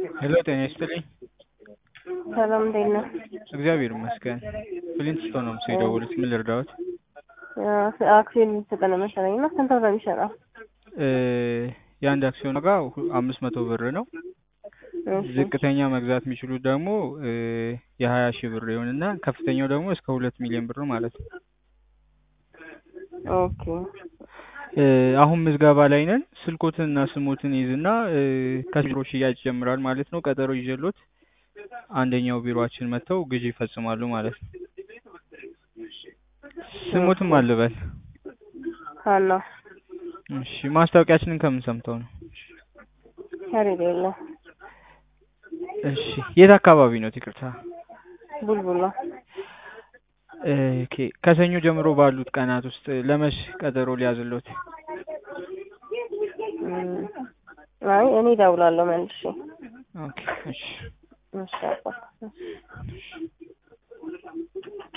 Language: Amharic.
ሄሎ ጤና ይስጥልኝ። ሰላም እንዴት ነህ? እግዚአብሔር ይመስገን። ፍሊንት ስቶን ነው ምስል የደወሉት። ምን ልርዳዎት? አክሲዮን ልትሰጠን መሰለኝ እና ስንት ብር ነው የሚሸጠው? እ የአንድ አክሲዮን ዋጋ ሁ- አምስት መቶ ብር ነው። እሺ፣ ዝቅተኛ መግዛት የሚችሉት ደግሞ እ የሀያ ሺህ ብር ይሆንና ከፍተኛው ደግሞ እስከ ሁለት ሚሊዮን ብር ማለት ነው። ኦኬ እ አሁን ምዝገባ ላይ ነን። ስልኮትን እና ስሞትን ይዝና እ ከቢሮ ሽያጭ ይጀምራል ማለት ነው። ቀጠሮ ይዤሎት አንደኛው ቢሮአችን መጥተው ግዢ ይፈጽማሉ ማለት ነው። ስሞትም አልበል። ሀና እሺ ማስታወቂያችንን ከምን ሰምተው ነው? ከሬድ የለ እሺ የት አካባቢ ነው? ይቅርታ። ቡልቡላ ኦኬ ከሰኞ ጀምሮ ባሉት ቀናት ውስጥ ለመሽ ቀጠሮ ሊያዝሎት? እም፣ አይ እኔ እደውላለሁ መልሼ። ኦኬ እሺ እሺ አባ